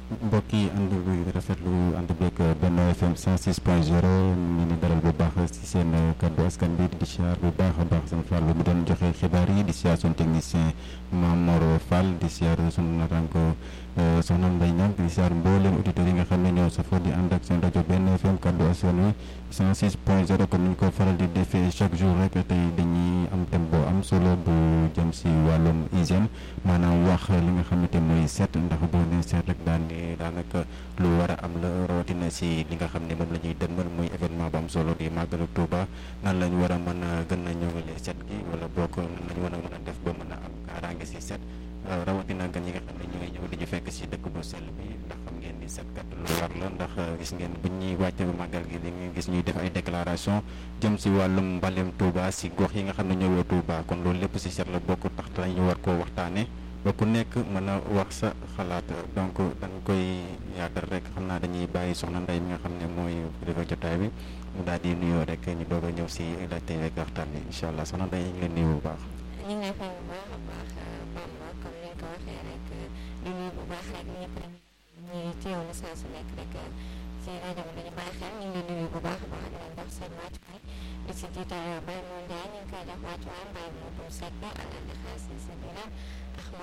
mbokk yi ànd bu rafetlu ànd beeg Benno FM 106 point 0 ñu ngi dalal bu baax si seen kaddu askan bi di siyaar bu baax a baax seen Fallou mu doon joxe xibaar yi di siyaar suñu technicien Mamor Fall di siyaar suñu naataango soxna Mbaye Niang di siyaar mbooleem auditeurs yi nga xam ne ñoo safoo di ànd ak seen rajo Benno FM kaddu askan wi 106 point 0 comme ni ñu ko faral di defee chaque jour rek tey dañuy am thème boo am solo bu jëm si wàllum hygiène maanaam wax li nga xamante mooy seet ndax boo nee seet rek daan ni daanaka lu war a am la rawatina si li nga xam ne moom la ñuy dënmal muy événement bu am solo di màggalu Touba nan lañ war a mën a gën a ñëwale seet gi wala bokk nan lañ war a mën a def ba mën a am kaaraange si seet rawatina gan yi nga xam ne ñu ngi ñëw di ñu fekk si dëkk bu sell bi ndax xam ngeen ni seet kat lu war la ndax gis ngeen bu ñuy wàcce ba màggal gi di ngeen gis ñuy def ay déclaration jëm si wàllum mbalem Touba si gox yi nga xam ne ñëwee Touba kon loolu lépp si seet la bokk tax dañu war koo waxtaane ba ku nekk mën a wax sa xalaat donc dañ koy yaatal rek xam naa dañuy bàyyi soxna Ndeye mi nga xam ne mooy kilifa jotaay bi mu daal di nuyoo rek ñu doog a ñëw si laajte rek waxtaan bi incha allah soxna Ndeye ñu ngi leen nuyu bu baax. ñu ngi lay fay bu baax a baax Bamba comme ni nga ko waxee rek di nuyu bu baax rek ñëpp rek ñi teewlu saa su nekk rek ci rajo bi dañu bàyyi xel ñu ngi leen nuyu bu baax a baax di leen jox seen wàccuwaay di si jiital Baye Mounde ñu ngi koy jox wàccuwaay Baye Mounde Seck àndal di xaar si sa biir